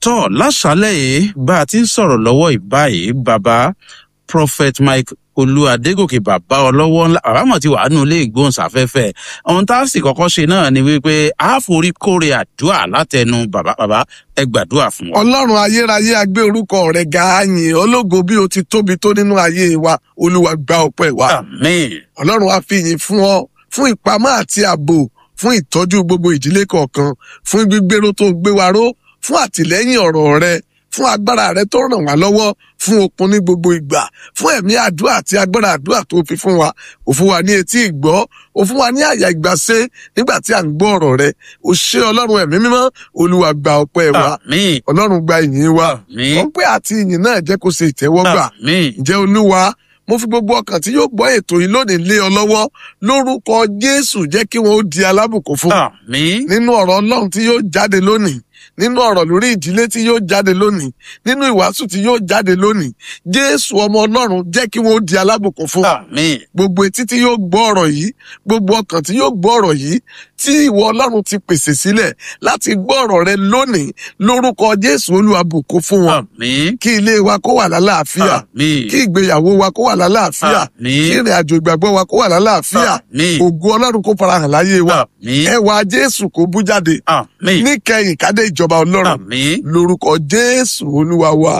tọ́ láṣálẹ̀ yìí bá a ti ń sọ̀rọ̀ lọ́wọ́ ìbáyìí bàbá prophet mike olú adégòkè bàbá ọlọ́wọ́ ńlá àbámọ̀ ti wà nínú ilé ìgbóhùnsáfẹ́fẹ́ ohun tá a sì kọ́kọ́ ṣe náà ni wípé a forí kórè àdúrà látẹnu bàbá bàbá ẹ gbàdúrà fún wa. ọlọ́run ayérayé agbé orúkọ rẹ̀ ga àyìn ológo bí o ti tóbi tó nínú ayé wa olúwa gba ọpẹ́ wa àmín ọlọ́run á fi yìn fún ọ fún ìpamọ́ àti ààbò fún ìtọ́jú gbogbo ìdílé kọ̀ọ̀kan fún gbígbéró tó gbé wa ró fún àtìlẹ́yìn ọ̀rọ̀ rẹ fún agbára rẹ tó ràn wá lọ́wọ́ fún okun ní gbogbo ìgbà fún ẹ̀mí àdúrà àti agbára àdúrà tó fi fún wa ò fún wa ní etí ìgbọ́ ò fún wa ní àyà ìgbàsẹ́ nígbà tí à ń gbọ́ ọ̀rọ̀ rẹ ò ṣe ọlọ́run ẹ̀mí mímọ́ olúwa gba ọpẹ́ wa àmín ọlọ́run gba ìyìn wa àmín ọpẹ́ àti ìyìn náà jẹ́ kó ṣe ìtẹ́wọ́gbà àmín ǹjẹ́ olúwa mo fi gbogbo ọkàn tí yóò gbọ́ ètò yìí lónìí lé ọ lọ́wọ́ lórúkọ jésù jẹ́ kí wọ́n ó di alábùkún fún àmín nínú ọ̀rọ̀ ọlọ́run tí yóò jáde lónìí nínú ọ̀rọ̀ lórí ìdílé tí yóò jáde lónìí nínú ìwàásù tí yóò jáde lónìí jésù ọmọ ọlọ́run jẹ́ kí wọ́n ó di alábùkún fún àmín gbogbo etí tí yóò gbọ́ ọ̀rọ̀ yìí gbogbo ọkàn tí yóò gbọ́ ọ̀rọ̀ yìí tí ìwọ ọlọ́run ti pèsè sílẹ̀ láti gbọ́ ọ̀rọ̀ rẹ lónìí lórúkọ jésù olúwa bùkún fún wọn àmín kí ilé wa kó wà lálàáfíà àmín kí ìgbéyàwó wa kó wà lálàáfíà kí àmín ìrìn àjò ìgbàgbọ́ wa kó wà lálàáfíà àmín ògo ọlọ́run kó farahàn láyé wa àmín ẹwà jésù kó bú jáde àmín níkẹyìn kádé ìjọba ọlọ́run àmín. lórúkọ jésù olúwa wa.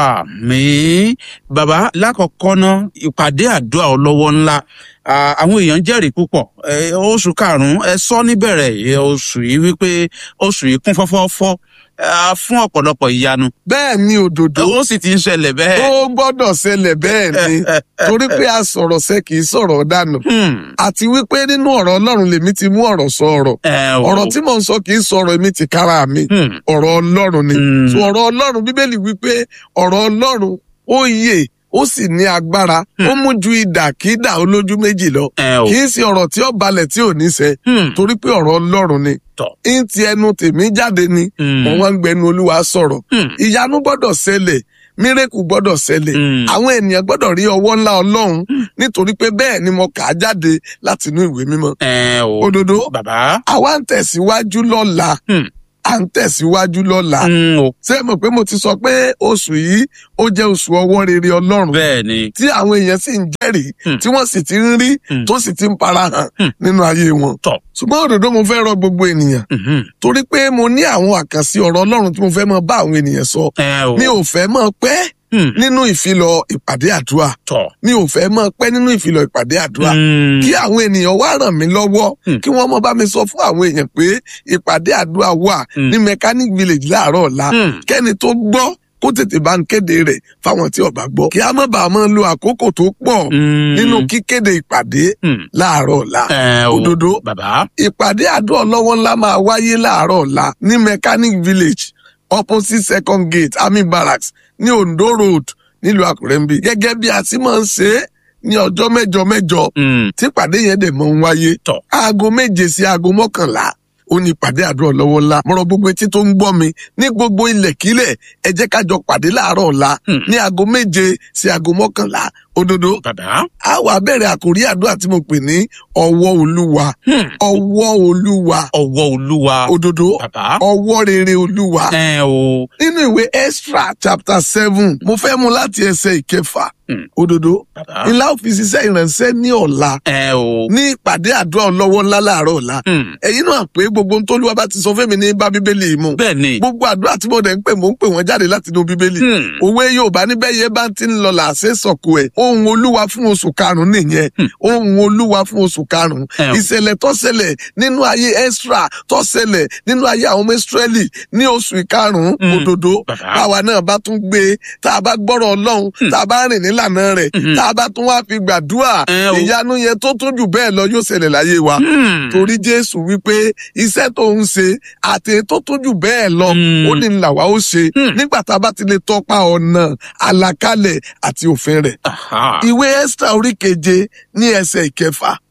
àmín bàbá lákọ̀ọ́kọ́ ná ìpàdé àdúrà ọlọ́wọ́ ńlá Ah, àwọn èèyàn jẹ́rìí púpọ̀ Eh, oṣù karùn-ún ẹ sọ níbẹ̀rẹ̀ eh, oṣù yìí wípé oṣù yìí kún fọ́fọ́fọ́ ah, fún ọ̀pọ̀lọpọ̀ ìyanu bẹ́ẹ̀ ni òdòdó ó sì ti ń ṣẹlẹ̀ bẹ́ẹ̀. ó gbọ́dọ̀ ṣẹlẹ̀ bẹ́ẹ̀ ni torí pé a sọ̀rọ̀ sẹ́ kì í sọ̀rọ̀ dànù Hmm, àti wípé nínú ọ̀rọ̀ ọlọ́run lèmi ti mú ọ̀rọ̀ sọ ọ̀rọ̀ ẹ o. ọ̀rọ̀ tí mò ń sọ kì í sọ̀rọ̀ èmi ti kára mi Hmm, ọ̀rọ̀ ọlọ́run ni hmm, so ọ̀rọ̀ ọlọ́run bíbélì wípé ọ̀rọ̀ ọlọ́run ó yè ó sì ní agbára ó mú ju idà kí idà olójú méjì lọ ẹ o. kì í ṣe ọ̀rọ̀ tí ó balẹ̀ tí ò ní ṣẹ Hmm, torí pé ọ̀rọ̀ ọlọ́run ni tọ̀. ń ti ẹnu tèmi jáde ni Hmm, mo wá ń gbẹnu olúwa sọ̀rọ̀ hmm, ìyanu gbọ́dọ̀ ṣẹlẹ̀ mírèkù gbọ́dọ̀ ṣẹlẹ̀ hmm. àwọn ènìyàn gbọ́dọ̀ rí ọwọ́ ńlá ọlọ́run nítorí pé bẹ́ẹ̀ ni mo kà á jáde láti inú ìwé mímọ́ ẹ o. òdodo bàbá. àwa ń tẹ̀síwájú lọ́la Hmm. à ń tẹ̀síwájú lọ́la Hmm, o. ṣé mo pé mo ti sọ pé oṣù yìí ó jẹ́ oṣù ọwọ́ rere ọlọ́run bẹ́ẹ̀ ni. tí àwọn èèyàn sì ń jẹ́rìí Hmm. tí wọ́n sì ti ń rí Hmm. tó sì ti ń farahàn Hmm. nínú ayé wọn. Tọ̀. ṣùgbọ́n òdòdó mo fẹ́ rọ gbogbo ènìyàn Mhm. torí pé mo ní àwọn àkànṣe ọ̀rọ̀ ọlọ́run tí mo fẹ́ mọ bá àwọn ènìyàn sọ ẹ o. mi ò fẹ́ mọ pẹ́ Hmm, nínú ìfilọ̀ ìpàdé àdúrà tọ̀. mi ò fẹ́ mọ pẹ́ nínú ìfilọ̀ ìpàdé àdúrà Hmm, kí àwọn ènìyàn wá ràn mí lọ́wọ́ Hmm. kí wọ́n mọ bá mi sọ fún àwọn èèyàn pé ìpàdé àdúrà wà Hmm. ní mechanic village láàárọ̀ ọ̀la hmm. kẹ́ni tó gbọ́ kó tètè bá ń kéde rẹ̀ fáwọn tí ó bá gbọ́ kí a má bàa máa lo àkókò tó pọ̀ Hmm, nínú kíkéde ìpàdé hmm. láàárọ̀ ọ̀la ẹ o. òdodo bàbá. ìpàdé àdúrà ọlọ́wọ́ ńlá máa wáyé láàárọ̀ ọ̀la ní mechanic village opposite second gate army barracks ní ondo road nílùú àkúrẹ́ ń bí gẹ́gẹ́ bí a ti máa ń ṣe é ní ọjọ́ mẹ́jọ mẹ́jọ Hmm, tí ìpàdé yẹn dẹ̀ mọ́ ń wáyé Tọ̀. aago méje sí aago mọ́kànlá ó ní ìpàdé àdúrà lọ́wọ́ ńlá mọ̀rọ̀ gbogbo etí tó ń gbọ́ mi ní gbogbo ilẹ̀kílẹ̀ ẹ jẹ́ ká jọ pàdé láàárọ̀ ọ̀la Hmm. ní aago méje sí aago mọ́kànlá òdodo bàbá. a wà bẹ̀rẹ̀ àkórí àdúrà tí mo pè ní ọwọ́ olúwa Hmm, ọwọ́ olúwa ọwọ́ olúwa. òdodo bàbá. ọwọ́ rere olúwa ẹ o. nínú ìwé extra chapter seven mo fẹ́ mú láti ẹsẹ̀ ìkẹfà Hmm. òdodo bàbá. ńlá òfìsíṣẹ́ ìrànṣẹ́ ní ọ̀la ẹ o. ní ìpàdé àdúrà ọlọ́wọ́ ńlá láàárọ̀ ọ̀la Hmm, ẹ̀yin náà pé gbogbo ohun tóluwa bá ti sọ fẹ́mi ní bá bíbélì mu bẹ́ẹ̀ ni. gbogbo àdúrà tí mo dẹ̀ ń pè mò ń pè wọ́n jáde láti inú bíbélì Hmm, òwe yorùbá níbẹ̀ yẹn bá ti ń lọ làásẹ̀ sọ̀kò ẹ̀ ohun olúwa fún oṣù karùn-ún nìyẹn Hmm. ohun olúwa fún oṣù karùn-ún ẹ o. ìṣẹ̀lẹ̀ tó ṣẹlẹ̀ nínú ayé extra tó ṣẹlẹ̀ nínú ayé àwọn ọmọ israẹli ní oṣù ìkarùn-ún Hmm. òdodo bàbá. báwa náà bá tún gbé e tá a bá gbọ́rọ̀ ọlọ́run Hmm. tá a bá rìn nílànà rẹ̀ Mhm. tá a bá tún wá fi gbàdúrà ẹ o. ìyanu yẹn tó tún jù bẹ́ẹ̀ lọ yóò ṣẹlẹ̀ láyé wa Hmm, torí jésù wípé iṣẹ́ tó ń ṣe àti tó tún jù bẹ́ẹ̀ lọ Hmm. ó ní làwa ó ṣe Hmm. nígbà tá a bá ti lè tọpa ọ̀nà àlàkalẹ̀ àti òfin rẹ̀ aha. ìwé esther orí keje ní ẹsẹ̀ ìkẹfà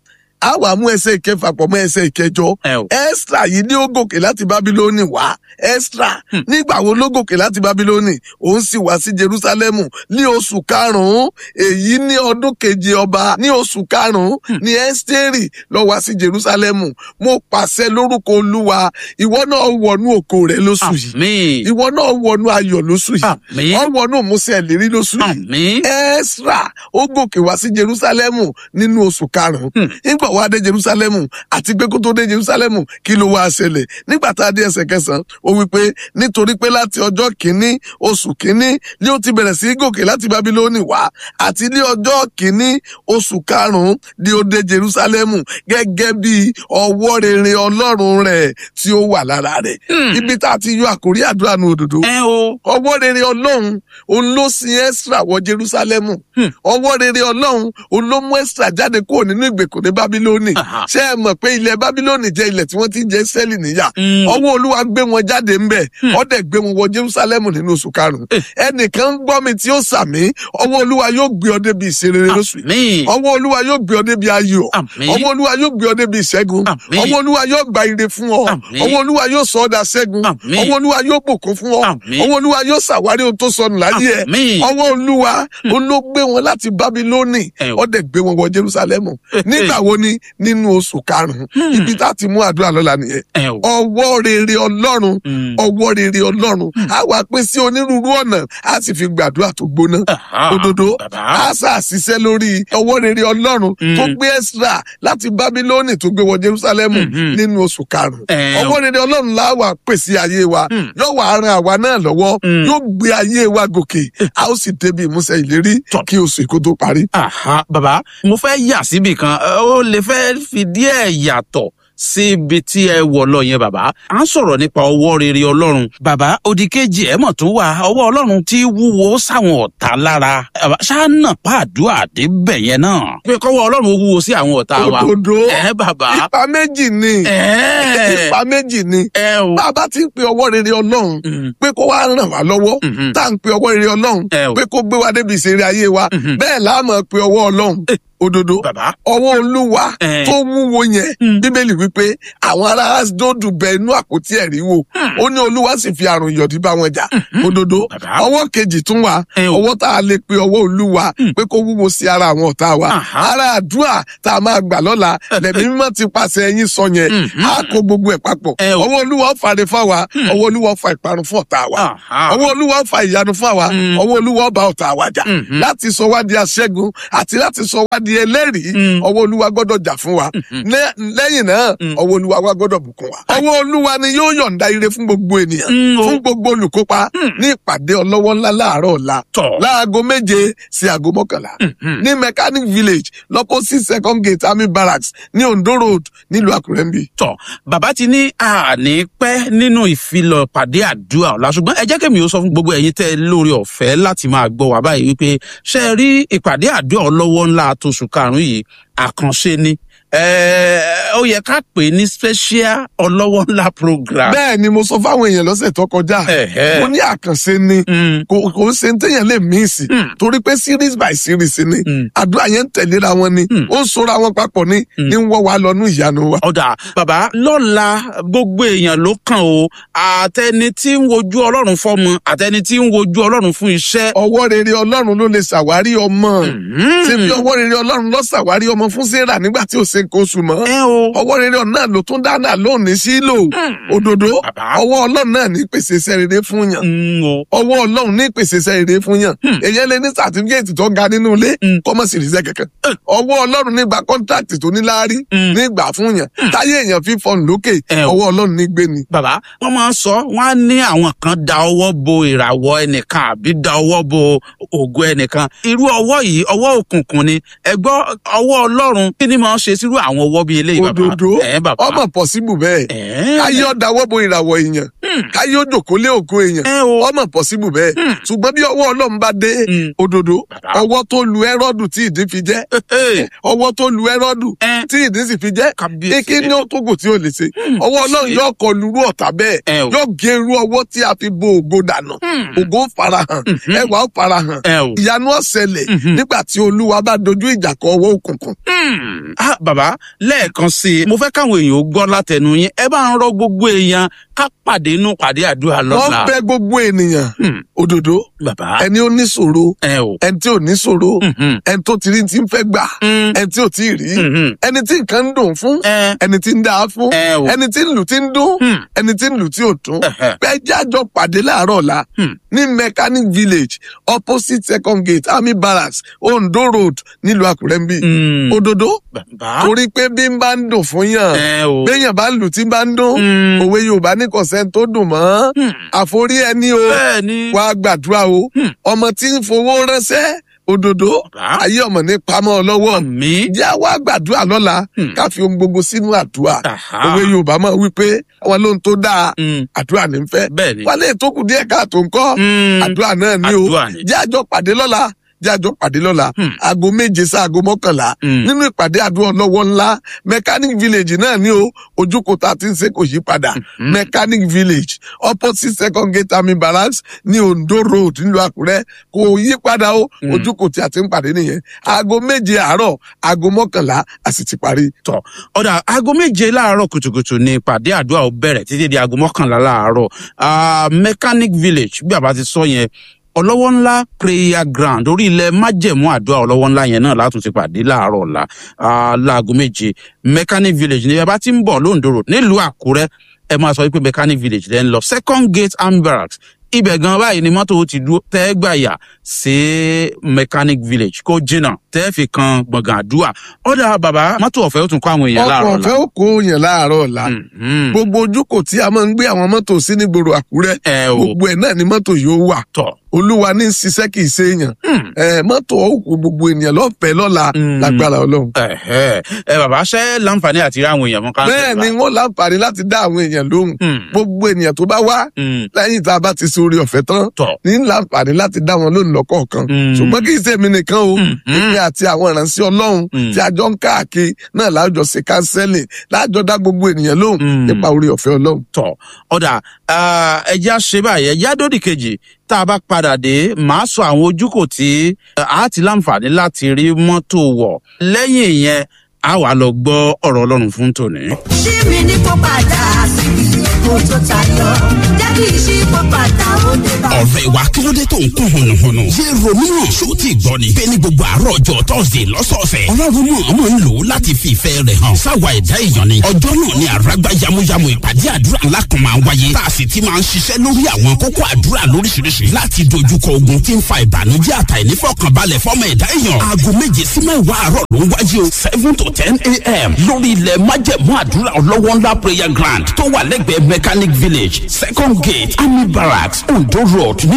a wà mú ẹsẹ̀ ìkẹfà pọ̀ mọ́ ẹsẹ̀ ìkẹjọ ẹ o. Ẹ́sítà yìí ní ó gòkè láti Bábílónì wá. Ẹ́sítà nígbà wo ló gòkè láti Bábílónì? Òun sì wá sí Jerúsálẹ́mù ní oṣù karùn-ún. Èyí ní ọdún keje ọba ní oṣù karùn-ún ní Ẹ́sítérì lọ wá sí Jerúsálẹ́mù. Mo pàṣẹ lórúkọ Olúwa, ìwọ náà wọnú ògo rẹ lóṣù yìí. àmín Ìwọ náà wọnú ayọ̀ lóṣù yìí. àmín Ọ wọnú ìmúṣẹ ìlérí lóṣù yìí. àmín Ẹ́sírà ó gòkè wá sí Jerúsálẹ́mù nínú oṣù karùn-ún. Hmm. Nígbà wá dé Jerúsálẹ́mù àti pé kó tó dé Jerúsálẹ́mù kí ló wá ṣẹlẹ̀? Nígbà tá a dé ẹsẹ̀ kẹsàn-án, ó wí pé nítorí pé láti ọjọ́ kìíní oṣù kìíní ni ó ti bẹ̀rẹ̀ sí í gòkè láti Bábílónì wá àti ní ọjọ́ kìíní oṣù karùn-ún ni ó dé Jerúsálẹ́mù gẹ́gẹ́ bí ọwọ́ rere Ọlọ́run rẹ̀ tí ó wà lára rẹ̀. Hmm. Ibi tá a ti yọ àkórí àdúrà nu òdòdó ẹ o. ọwọ́ rere ọlọ́run òun ló sin ẹ́sìrà wọ jerúsálẹ́mù Hmm. ọwọ́ rere ọlọ́run òun ló mú ẹ́sìrà jáde kúrò nínú ìgbèkùn ní bábílónì Aha. ṣé ẹ mọ̀ pé ilẹ̀ bábílónì jẹ́ ilẹ̀ tí wọ́n ti ń jẹ sẹ́lì níyà Mm. ọwọ́ olúwa gbé wọn jáde ńbẹ̀ Hmm. ó dẹ̀ gbé wọn wọ jerúsálẹ́mù nínú oṣù karùn-ún Eh. ẹnìkan ń gbọ́ mi tí ó sàmí ọwọ́ olúwa yóò gbé ọ débi ìṣerere lóṣù yìí àmín ọwọ́ olúwa yóò gbé ọ débi ayọ̀ àmín ọwọ́ olúwa yóò gbé ọ débi ìṣẹ́gun Àmín. ọwọ́ olúwa yóò gba ire fún ọ Àmín. ọwọ́ olúwa yóò sọ ọ́ dà ṣẹ́gun Àmín. ọwọ́ olúwa yóò bùkún fún ọ Àmín. ọwọ́ olúwa yóò ṣàwárí ohun tó sọnù láyé ẹ àmín ọwọ́ olúwa ó ló gbé wọn láti bábílónì Ẹ o. ó dẹ̀ gbé wọn wọ jerúsálẹ́mù nígbà wo ni nínú oṣù karùn-ún Hmm. ibi tá a ti mú àdúrà lọ́la nìyẹn ẹ o. ọwọ́ rere ọlọ́run Mm. ọwọ́ rere ọlọ́run á wà pín sí onírúurú ọ̀nà á sì fi gbàdúrà tó gbóná Aha. òdodo bàbá. á ṣàṣìṣe lórí ọwọ́ rere ọlọ́run Mm. tó gbé Ẹ́sírà láti bábílónì tó gbé wọ jerúsálẹ́mù Mhm. nínú oṣù karùn-ún ẹ o. ọwọ́ rere ọlọ́run la wà pèsè ayé wa Mm. yóò wà ran àwa náà lọ́wọ́ Mm. yóò gbé ayé wa gòkè a ó sì débi ìmúṣẹ ìlérí kí oṣù èkó tó parí. Àhá, bàbá mo fẹ́ yà síbì kan ẹ, ó lè fẹ́ fi díẹ̀ yàtọ̀ sí ibi tí ẹ wọ̀ lọ yẹn bàbá à ń sọ̀rọ̀ nípa ọwọ́ rere ọlọ́run bàbá odi kejì ẹ̀ mọ̀ tún wà ọwọ́ ọlọ́run tí wúwo sáwọn ọ̀tá lára Bàbá, ṣáà nà pàdúrà débẹ̀ yẹn náà pé kọ́wọ́ ọlọ́run ó wúwo sí àwọn ọ̀tá wa òdodo ẹ bàbá ipa méjì ni ẹ ipa méjì ni ẹ o bá a bá ti ń pe ọwọ́ rere ọlọ́run Mm, pé kó wá ràn wá lọ́wọ́ mhm. tá à ń pe ọwọ́ rere ọlọ́run ẹ o pé kó gbé wa débi ìṣeré ayé wa Mhm. bẹ́ẹ̀ la máa pe ọwọ́ ọlọ́run òdodo bàbá ọwọ́ olúwa ẹ tó wúwo yẹn Mm. bíbélì wípé àwọn ará asdódù bẹ inú àpótí ẹ̀rí wò ó ní olúwa sì fi àrùn ìyọ̀dí bá wọn jà òdodo Bàbá. ọwọ́ kejì tún wà ẹ o ọwọ́ tá a lè pe ọwọ́ olúwa pé kó wúwo sí ara àwọn ọ̀tá wa Àhá. ara àdúrà tá a máa gbà lọ́la lẹ́mí mímọ́ ti pàṣẹ ẹyin sọ yẹn Mhm. á kó gbogbo ẹ̀ papọ̀ Ẹ o. ọwọ́ olúwa ó fàre fáwa ọwọ́ olúwa ó fa ìparun fún ọ̀tá wa Àhá. ọwọ́ olúwa ó fa ìyanu fún àwa Mm. ọwọ́ olúwa ó bá ọ̀tá wa jà Mhm. láti sọ wá di aṣẹ́gun àti láti sọ wá di ẹlẹ́rìí Mm. ọwọ́ olúwa gbọ́dọ̀ jà fún wa Lẹ́- lẹ́yìn náà Mm. ọwọ́ olúwa wa gbọ́dọ̀ bùkún wa ọwọ́ olúwa ni yóò yọ̀ǹda ire fún gbogbo ènìyàn Mm, o. fún gbogbo olùkópa ní ìpàdé ọlọ́wọ́ ńlá láàárọ̀ ọ̀la tọ̀ láago méje sí aago mọ́kànlá Mhm. ní mechanic village lọ́pọ̀sí second gate army barracks ní ondo road nílùú àkúrẹ́ ń bì. tọ bàbá ti ní àní pẹ́ nínú ìfilọ̀ pàdé àdúrà ọ̀la ṣùgbọ́n ẹ jẹ́ kí mi ó sọ fún gbogbo ẹ̀yin tẹ́ ẹ lórí ọ̀fẹ́ láti máa gbọ́ wá báyìí wípé ṣe é rí ìpàdé àdúrà ọlọ́wọ́ ńlá tóṣù karùn-ún yìí àkànṣe ni Ẹ, ó yẹ ká pè é ní special ọlọ́wọ́ ńlá program. bẹ́ẹ̀ ni mo sọ fáwọn èèyàn lọ́sẹ̀ tó kọjá Ẹ̀hẹ́. mo ní àkànṣe ni Mm, kò kò ń ṣe ń téèyàn lè mí sí Mm. torí pé series by series ni mm. àdúrà yẹn ń tẹ̀léra wọn ni Mm. ó ń sora wọn papọ̀ ni ní ń wọ́ wa lọ́nú ìyanu wa. ọ̀dà bàbá lọ́la gbogbo èèyàn ló kàn o àtẹni tí ń wojú ọlọ́run fọ́mọ àtẹni tí ń wojú ọlọ́run fún iṣẹ́. ọwọ́ rere ọlọ́run ló lè ṣàwárí ọmọ Mm. ṣé bí ọwọ́ rere ọlọ́run lọ ṣàwárí ọmọ fún sarah nígbà tí ò ṣe nǹkan oṣù mọ́ ẹ o. ọwọ́ rere ọ̀nà náà ló tún dáná lónìí sílò òdodo Bàbá. ọwọ́ ọlọ́run náà ní pèsè iṣẹ́ rere fún yàn Mm, o. ọwọ́ ọlọ́run ní pèsè iṣẹ́ rere fún yàn èyàn lè ní sàtífíkẹ́ẹ̀tì tó ga nínú ilé Mm. kọ́mọ̀ sì ríṣẹ́ kankan ọwọ́ ọlọ́run nígbà kọ́ńtrákìtì tó níláárí Mm. nígbà fún yàn táyé èèyàn fi fọ́n lókè Ẹ o. ọwọ́ ọlọ́run ní gbé ni. bàbá wọn máa ń sọ wọn á ní àwọn kan da ọwọ́ bo ìràwọ̀ ẹnìkan àbí da ọwọ́ bo ògo ẹnìkan irú ọwọ́ yìí ọwọ́ òkùnkùn ni ẹ gbọ́ ọwọ́ ọlọ́run kí ni máa ń ṣe sírú àwọn ọwọ́ bíi eléyìí bàbá òdodo ẹ bàbá ọmọ pọ̀síbù bẹ́ẹ̀ ẹ káyé ọ̀dà wọ́bọ ìràwọ̀ èèyàn káyé ó jòkó lé ògo èèyàn ẹ o ọmọ pọ̀síbù bẹ́ẹ̀ Mm. ṣùgbọ́n bí ọwọ́ ọlọ́run bá dé Mm. òdodo Bàbá. ọwọ́ tó lu ẹ́rọ́dù tí ìdí fi jẹ́ Ẹ, ọwọ́ tó lu ẹ́rọ́dù ẹ, tí ìdí sì fi jẹ́ kábíyèsí. eke ní ó tó gùn tí ó lè ṣe ọwọ́ ọlọ́run yóò kọ lurú ọ̀tá bẹ́ẹ̀ Ẹ o. yóò gé irú ọwọ́ tí a fi bo ògo dànù Mm. ògo ó farahàn Mhm. ẹwà ó farahàn ẹ o. ìyanu ó ṣẹlẹ̀ Mhm. nígbà tí olúwa bá dojú ìjà kọ ọwọ́ òkùnkùn Mm. Ah, bàbá bàbá lẹ́ẹ̀kan sí i mo fẹ́ káwọn èèyàn ó gbọ́ látẹnu yín ẹ bá ń rọ gbogbo èèyàn ká pàdé inú pàdé àdúrà wọ́n lọ́la. bẹ gbogbo ènìyàn Hmm. òdòdó bàbá ẹni ó ní ṣòro ẹ o. ẹni tí ò ní ṣòro Mhm. ẹni tó ti rí ti ń fẹ́ gbà Mm. ẹni tí ò tí ì rí Mhm. ẹni tí nǹkan ń dùn fún ẹ ẹni tí ń dáa fún ẹ o. ẹni tí ń lù tí ń dún Hmm. ẹni tí ń lù tí ò dún Ẹhẹ. bẹ́ẹ̀ jájọ pàdé láàárọ̀ ọ̀la Hmm. ní mechanic village opposite second gate army barracks ondo road nílùú àkúrẹ́ ń bí Mm. òdòdó bàbá torí pé bí n bá ń dùn fún yàn ẹ o. béèyàn bá ń lù tí ń bá ń dún Mm. òwe yorùbá ní kọ̀sẹ́ tó dùn mọ́ Hmm. àforí ẹni o bẹ́ẹ̀ ni. wàá gbàdúrà o Hmm. ọmọ tí ń fowó ránṣẹ́ òdòdó bàbá ayé ọmọ ní pamọ́ lọ́wọ́ mi. jẹ́ wàá gbàdúrà lọ́la Hmm. ká fi ohun gbogbo sínú àdúrà Aha. òwe yorùbá máa wí pé àwọn lóhun tó dáa Mm. àdúrà ní fẹ́ bẹ́ẹ̀ ni. wálé tó kù díẹ̀ káàtó ńkọ́ Mm. àdúrà náà ní o àdúrà ni. jẹ́ àjọ pàdé lọ́la jẹ́ àjọ pàdé lọ́la Hmm. aago méje sí aago mọ́kànlá Mm. nínú ìpàdé àdúrà ọlọ́wọ́ ńlá mechanic village náà ní o ojúkò tá a ti ń ṣe kò yí padà Mhm. mechanic village opposite second gate army barracks ní ondo road nílùú àkúrẹ́ kò yí padà o Mm. ojúkò tí a ti ń pàdé nìyẹn aago méje àárọ̀ aago mọ́kànlá a sì ti parí. tọ ọ̀dà aago méje láàárọ̀ kùtùkùtù ni ìpàdé àdúrà ó bẹ̀rẹ̀ títí di aago mọ́kànlá láàárọ̀ Ah, mechanic village bí àbá ti sọ yẹn ọlọ́wọ́ ńlá prayer ground orí ilẹ̀ májẹ̀mú àdúrà ọlọ́wọ́ ńlá yẹn náà látún ti pàdé láàárọ̀ ọ̀la ah, láago méje mechanic village ní ẹ bá ti ń bọ̀ lóńdó road nílùú àkúrẹ́ ẹ máa sọ wípé mechanic village lẹ́ ń lọ second gate army barracks ibẹ̀ gan báyìí ni mọ́tò ti dúró tẹ́ gbàyà sí mechanic village kó jìnnà tẹ́ fi kan gbọ̀ngàn àdúrà ọ̀dà bàbá mọ́tò ọ̀fẹ́ ó tún kọ́ àwọn èèyàn ọkọ̀ láàárọ̀ ọ̀fẹ́ ó kó yẹn láàárọ̀ ọ̀la Mhm. gbogbo ojúkò tí a máa ń gbé àwọn mọ́tò sí nígboro àkúrẹ́ ẹ o gbogbo ẹ̀ náà ni mọ́tò yóò wà tọ̀ olúwa ní í ṣiṣẹ́ kì í ṣe èèyàn Hmm. ẹ mọ́tò ọ̀hún gbogbo ènìyàn lọ́fẹ̀ẹ́ lọ́la Mm. lágbára ọlọ́run. ẹ̀hẹ́. ẹ bàbá ṣẹ́ láǹfààní àti rí àwọn èèyàn mọ́ ká bẹ́ẹ̀ ni wọ́n láǹfààní láti dá àwọn èèyàn lóhùn Hmm. gbogbo ènìyàn tó bá wá Hmm. lẹ́yìn tá a bá ti ṣe orí ọ̀fẹ́ tán tọ̀ ní láǹfààní láti dá wọn lóhùn lọ́kọ̀ọ̀kan Mm. ṣùgbọ́n kì í ṣe èmi nìkan o Mm. èmi àti àwọn ìránṣẹ́ ọlọ́run Mm. tí a jọ ń káàkiri náà láàjọ ṣe kánsẹ́lì láàjọ dá gbogbo ènìyàn lóhùn Mm. nípa orí ọ̀fẹ́ ọlọ́run. tọ̀ ọ̀dà ẹja ṣe báyìí ẹja dòdì kejì tá a bá padà dé màá sọ àwọn ojúkò tí eh, a ti láǹfààní láti rí mọ́tò wọ̀ lẹ́yìn ìyẹn a wà lọ gbọ́ ọ̀rọ̀ ọlọ́run fún tòní. ṣí mi ní kó padà síbi èkó tó tayọ jẹ́ kí ìṣí kó padà ó dé bá. ọ̀rẹ́ wa kí ló dé tó ń kún hùnùhùnù. yé ronú náà ṣó tí gbọ́ ni. bẹ́ẹ̀ ni gbogbo àárọ̀ ọjọ́ tọ́sídẹ̀ẹ́ lọ́sọ̀ọ̀sẹ̀. ọlọ́run mọ̀ ọmọ ń lò ó láti fi ìfẹ́ rẹ̀ hàn. sáwa ẹ̀dá èèyàn ni. ọjọ́ náà ni àràgbá yamuyamu ìpàdé àdúrà ńlá kan máa ń wáyé. tá a sì ti máa ń ṣiṣẹ́ lórí àwọn kókó àdúrà lóríṣiríṣi. láti dojúkọ ogun tí ń fa ìbànújẹ́ àtàìnífọ̀kànbalẹ̀ fọ́mọ ẹ̀dá èèyàn. aago méje sí mẹ́wàá àárọ̀ ló ń wáyé o seven to ten a.m. lórí ilẹ̀ májẹ̀mú àdúrà ọlọ́wọ́ ńlá prayer ground tó wà lẹ́gbẹ̀ẹ́ mechanic village second gate army barracks ondo road